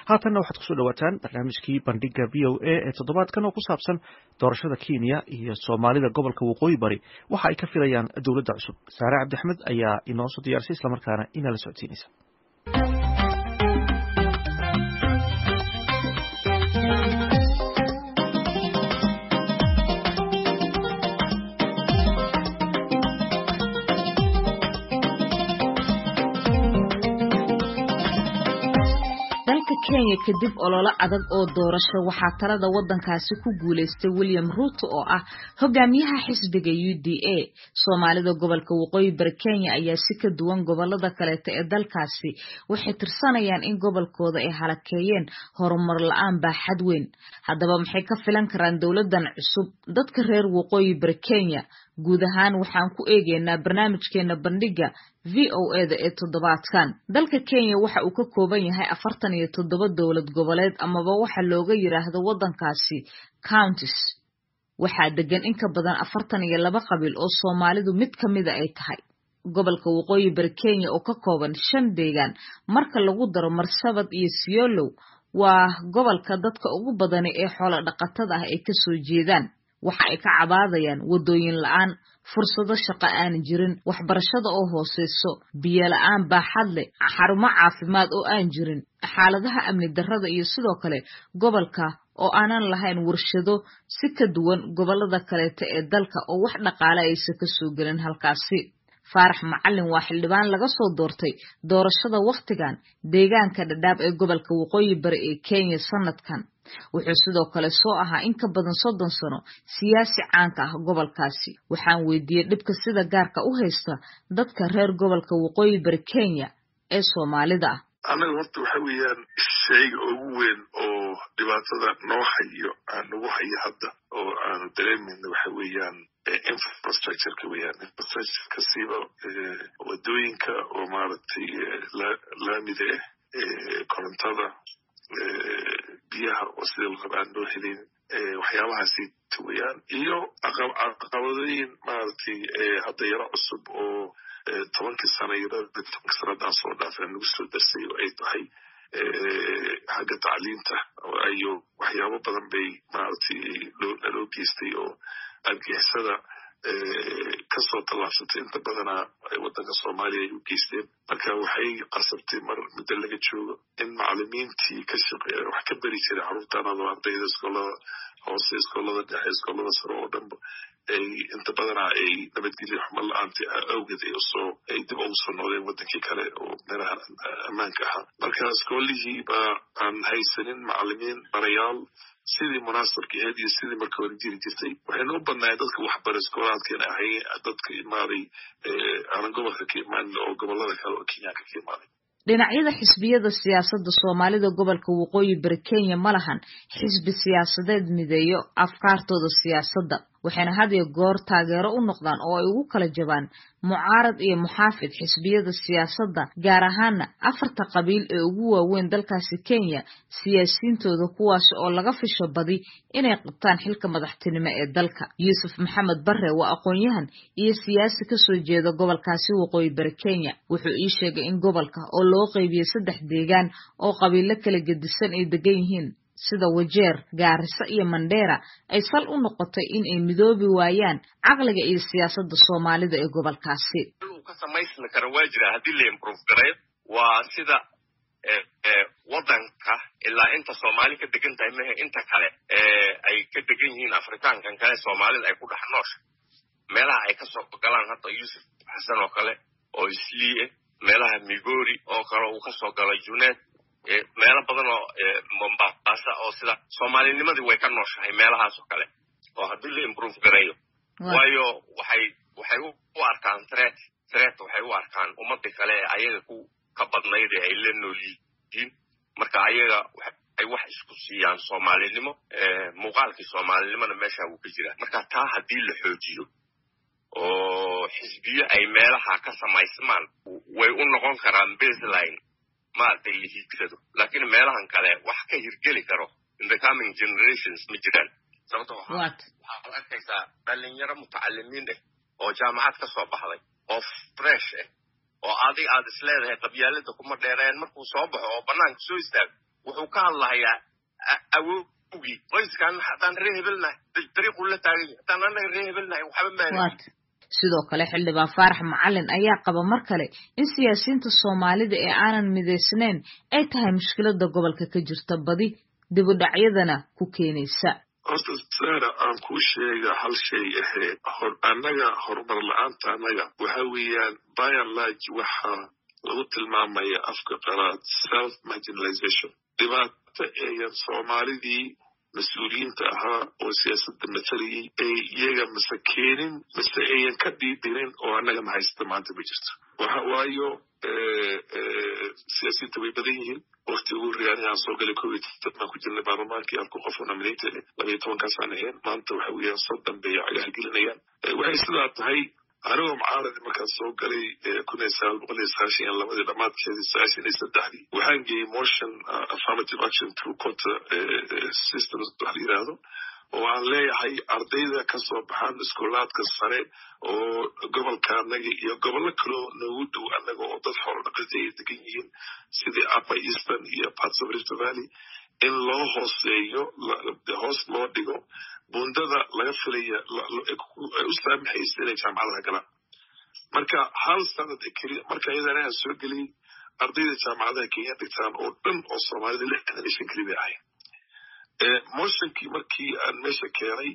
haatanna waxaad kusoo dhawaataan barnaamijkii bandhiga v o a ee toddobaadkan oo ku saabsan doorashada kenya iyo soomaalida gobolka waqooyi bari waxa ay ka filayaan dowladda cusub saare cabdixmed ayaa inoo soo diyaarisay islamarkaana inala socodsiinaysa kenya kadib ololo adag oo doorasho waxaa talada wadankaasi ku guuleystay william ruuto oo ah hogaamiyaha xisbiga u d a soomaalida gobolka waqooyi bari kenya ayaa si ka duwan gobolada kaleeta ee dalkaasi waxay tirsanayaan in gobolkooda ay halakeeyeen horumar la-aan baaxad weyn haddaba maxay ka filan karaan dowladan cusub dadka reer waqooyi bari kenya guud ahaan waxaan ku eegeynaa barnaamijkeena bandhiga v o eda ee toddobaadkan dalka kenya waxa uu ka kooban yahay afartan iyo toddoba dowlad goboleed amaba waxa looga yidhaahdo waddankaasi counties waxaa degan in ka badan afartan iyo laba qabiil oo soomaalidu mid ka mida ay tahay gobolka waqooyi bari kenya oo ka kooban shan deegaan marka lagu daro marsabad iyo siolow waa gobolka dadka ugu badani ee xoolo dhaqatada ah ay kasoo jeedaan waxa ay ka cabaadayaan waddooyin la-aan fursado shaqo aan jirin waxbarashada oo hooseyso biyo la-aan baaxad leh xarumo caafimaad oo aan jirin xaaladaha amni darrada iyo sidoo kale gobolka oo aanan lahayn warshado si ka duwan gobolada kaleeta ee dalka oo wax dhaqaale aysa ka soo gelin halkaasi faarax macalin waa xildhibaan laga soo doortay doorashada wakhtigan deegaanka dhadhaab ee gobolka waqooyi bari ee kenya sanadkan wuxuu sidoo kale soo ahaa in ka badan soddon sano siyaasi caanka ah gobolkaasi waxaan weydiiyey dhibka sida gaarka u haysta dadka reer gobolka waqooyi bari kenya ee soomaalida ah annaga horta waxa weeyaan shayga ugu weyn oo dhibaatada noo hayo aan nagu hayo hadda oo aanu dareemayna waxa weeyaan infrastructureka weeyaan infrastructureka siba wadooyinka oo maaragtay laamida ah korontada biyaha oo sida la raba aan loo helin waxyaabahaasi weyaan iyo caqabadooyin maaragtay hadda yaro cusub oo tobankii sana tobankii sanadaan soo dhaafay nagu soo darsay oo ay tahay xagga tacliinta iyo waxyaabo badan bay maaragtay naloo geystay oo argixisada kasoo tallaabsatay inta badanaa waddanka soomaaliya ay u geysteen marka waxay qasabtay mar muddo laga joogo in macalimiintii ka shaqeeya wax ka beri jiray carruurtanado ardayda iskoolada hoose iskoolada dhexe iskoolada sare oo dhanba ay inta badanaa ay nabadgelyo xumo la-aanta awgeed ay usoo ay dib ugu soo noqdeen waddankii kale oo meelaha ammaanka ahaa marka iskoolihii baa aan haysanin macalimiin barayaal sidii munaasabka ahayd iyo sidii marka hore jiri jirtay waxayna u badnaayeen dadka waxbara iskoolaadkan ahay dadka imaaday aanan gobolka ka imaanin oo gobolada kale oo kenyaanka ka imaaday dhinacyada xisbiyada siyaasadda soomaalida gobolka waqooyi bari kenya ma lahan xisbi siyaasadeed mideeyo afkaartooda siyaasadda waxayna had iyo goor taageero u noqdaan oo ay ugu kala jabaan mucaarad iyo muxaafid xisbiyada siyaasadda gaar ahaana afarta qabiil ee ugu waaweyn dalkaasi kenya siyaasiyiintooda kuwaas oo laga fisho badi inay qabtaan xilka madaxtinimo ee dalka yuusuf maxamed barre waa aqoon-yahan iyo siyaasi kasoo jeeda gobolkaasi waqooyi bari kenya wuxuu ii sheegay in gobolka oo loo qeybiyey saddex deegaan oo qabiilo kala gedisan ay degan yihiin sida wajeer gaariso iyo mandheera ay sal u noqotay in ay midoobi waayaan caqliga iyo siyaasadda soomaalida ee gobolkaasi ka samaysmi kara waa jira haddii la improve gareeyo waa sida waddanka ilaa inta soomaali ka degan tahay mehe inta kale ay ka degan yihiin afrikaankan kale soomaalida ay ku dhex noosha meelaha ay kasoo galaan hadda yuusuf xasan oo kale oo isliie meelaha migori oo kale uu kasoo galo juneed meelo badan oo mombasa oo sida soomaalinimadii way ka nooshahay meelahaas oo kale oo haddii la improve gareeyo waayo waxay waxay u arkaan threat threat waxay u arkaan ummadii kale ee ayaga ku ka badnayd ee ay la nool yihiin marka ayaga ay wax isku siiyaan soomaalinimo muuqaalkii soomaalinimona meesha wuu ka jiraa marka taa haddii la xoojiyo oo xisbiyo ay meelaha ka samaysmaan way u noqon karaan baseline maaragtay la hiigsado laakiin meelahan kale wax ka hirgeli karo in the coming generations ma jiraan sababto waxaad arkaysaa dhalinyaro mutacalimiin ah oo jaamacad ka soo baxday oo fresh ah oo adig aad isleedahay qabyaalada kuma dheereen markuu soo baxo oo banaanka soo istaago wuxuu ka hadlahayaa awowgii qoyskan haddaan ree hebelnahay dariiquu la taagan yahay haddaan annaga ree hebelnahay waxba maana sidoo kale xildhibaan faarax macalin ayaa qaba mar kale in siyaasiyiinta soomaalida ee aanan midaysnayn ay tahay mushkilada gobolka ka jirta badi dibudhacyadana ku keenaysa horta sara aan kuu sheega hal shay ahayd annaga horumar la-aanta annaga waxa weeyaan byanlage waxaa lagu tilmaamaya afka qalaad self marginalization dhibaato eeyan soomaalidii mas-uuliyiinta ahaa oo siyaasadda mataliyey ay iyaga mase keenin mase ayan ka dhiidhirin oo annagana haysta maanta ma jirto waxa waayo siyaasiyiinta way badan yihiin wakti ugu horreeya anigaan soo galay kow iyo toban baan ku jirnay baarlamaankii halku qof oo nominated labaiyo tobankaasaan ahayn maanta waxa weeyaan soddon bay cagaha gelinayaan waxay sidaa tahay anigoo mucaaradi markaan soo galay kun iyo sagaal boqol iyo sagaashan iyo labadii dhammaadkeedii sagaashan iyo saddexdii waxaan geeyey motion affirmative action through quota systems wax la yidhaahdo oo aan leeyahay ardayda ka soo baxaan iskuulaadka sare oo gobolka annaga iyo gobollo kaloo noogu dhow annaga oo dad xoolo dhaqati ay degan yihiin sidii upper eastern iyo parts of rift valley in loo hooseeyo hoos loo dhigo bundada laga filaya u saamaxaysa inay jaamacadaha galaan marka hal sanad keliya marka iyadana aan soo geliyey ardayda jaamacadaha kenya dhigtaan oo dhan oo soomaalida lixdan iyo shan keli bay ahayd motionkii markii aan meesha keenay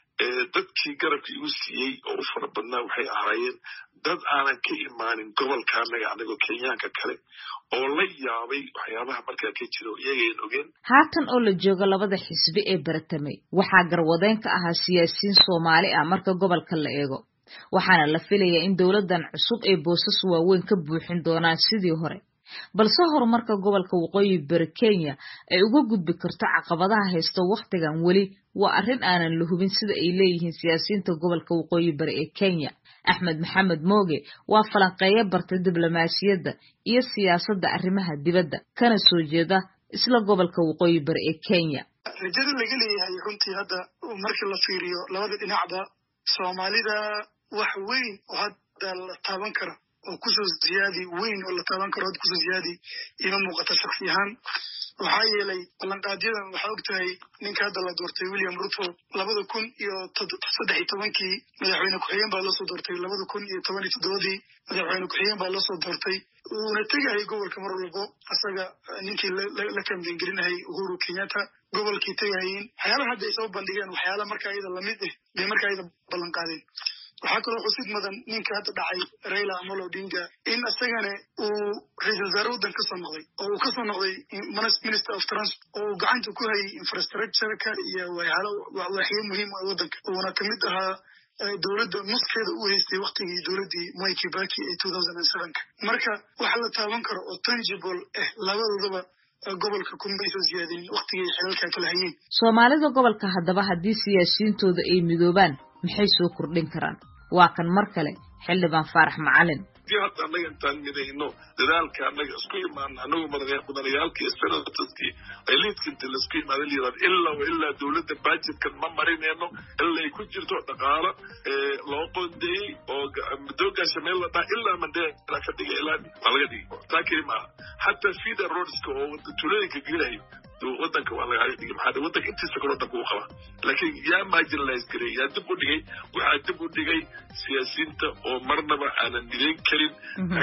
dadkii garabka igu siiyey oo u fara badnaa waxay ahaayeen dad aanan ka imaanin gobolka annaga annagoo kenyaanka kale oo la yaabay waxyaabaha markaa ka jiro iyagayn ogeen haatan oo la joogo labada xisbi ee baratamay waxaa garwadeen ka ahaa siyaasiyiin soomaali ah marka gobolka la eego waxaana la filayaa in dowladdan cusub ay boosas waaweyn ka buuxin doonaan sidii hore balse horumarka gobolka waqooyi bari kenya ay uga gudbi karto caqabadaha haysta wakhtigan weli waa arrin aanan la hubin sida ay leeyihiin siyaasiyiinta gobolka waqooyi bari ee kenya axmed maxamed mooge waa falanqeeyo bartay diblomaasiyadda iyo siyaasadda arrimaha dibadda kana soo jeeda isla gobolka waqooyi bari ee kenya rajada laga leeyahay runtii hadda markii la fiiriyo labada dhinacba soomaalida wax weyn oo hadda la taaban kara oo kusoo ziyaadi weyn oo la taaban karo hadda kusoo ziyaadi ima muuqata shaksi ahaan waxaa yeelay ballanqaadyadan waxaa og tahay ninka hadda la doortay william ruto labada kun iyo saddex iyo tobankii madaxweyne ku-xigeen baa loosoo doortay labada kun iyo toban iyo toddobadii madaxweyne ku-xigeen baa loosoo doortay uuna tegayay gobolka mar walbo asaga ninkii la kambengelinahay uhuru kenyatta gobolkii tegahayin waxyaalaha hadda ay soo bandhigeen waxyaala marka iyada lamid ah bay marka iyada ballan qaadeen waxaa kaloo xusid mudan ninka hadda dhacay raila amolo odinga in isagana uu ra-iisal wasaare waddan kasoo noqday oo uu kasoo noqday minister of transport oo uu gacanta ku hayay infrastructureka iyo waaxyo muhiim ah waddanka uuna kamid ahaa dowladda nuskeeda u haystay waktigii dowladdii mwai kibaki ee two thousand and sevenka marka wax la taaban karo oo tangible ah labadoodaba gobolka kuma soo siyaadeen waktigii xilalka kala hayeen soomaalida gobolka haddaba haddii siyaasiyiintooda ay midoobaan maxay soo kordhin karaan waa kan mar kale xildhibaan faarax macalin hadii hadda annaga intaan midayno dadaalka annaga isku imaana annagu mudanayaalkii senataskii ay liidka inta laisku imaada layirahdo ilaa wa ilaa dowladda bajetkan ma marinayno ilaa ay ku jirto dhaqaalo loo qoondeeyey oo madoogaasha meel la dhaha ilaa mandela ka dhiga ilaa waa laga dhigi taa keli maaha xataa feeder roadska oo tulooyinka gelayo wadanka waa laga dhigay maxaa wadanka intiisa kale wadanka uu qabaa laakiin yaa marginalize gareey yaa dib u dhigay waxaa dib u dhigay siyaasiyiinta oo marnaba aanan midayn karin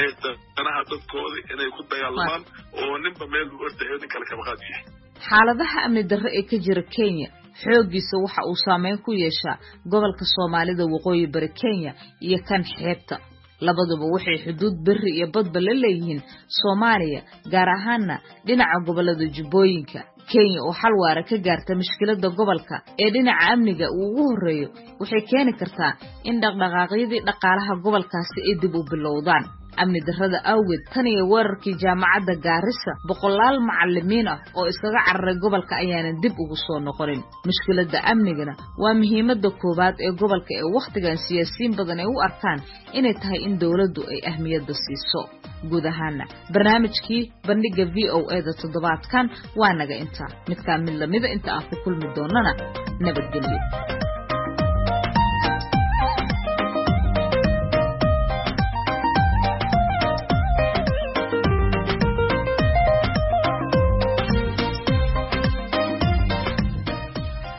danaha dadkooda inay ku dagaalamaan oo ninba meel u ordayo nin kale kabaqaad yahay xaaladaha amni darro ee ka jira kenya xooggiisa waxa uu saameyn ku yeeshaa gobolka soomaalida waqooyi bari kenya iyo kan xeebta labaduba waxay xuduud berri iyo badba la leeyihiin soomaaliya gaar ahaanna dhinaca gobollada jubbooyinka kenya oo xal waara ka gaarta mushkiladda gobolka ee dhinaca amniga uu ugu horreeyo waxay keeni kartaa in dhaqdhaqaaqyadii dhaqaalaha gobolkaasi ay dib u bilowdaan amni darrada awgeed tan iyo weerarkii jaamacadda gaarisa boqolaal macallimiin ah oo iskaga cararay gobolka ayaanan dib ugu soo noqonin mushkiladda amnigana waa muhiimadda koowaad ee gobolka ee wakhtigan siyaasiyiin badan ay u arkaan inay tahay in dowladdu ay ahmiyadda siiso guud ahaana barnaamijkii bandhigga v o e da toddobaadkan waa naga intaa midkaa mid lamida inta aan ku kulmi doonana nabadgelyo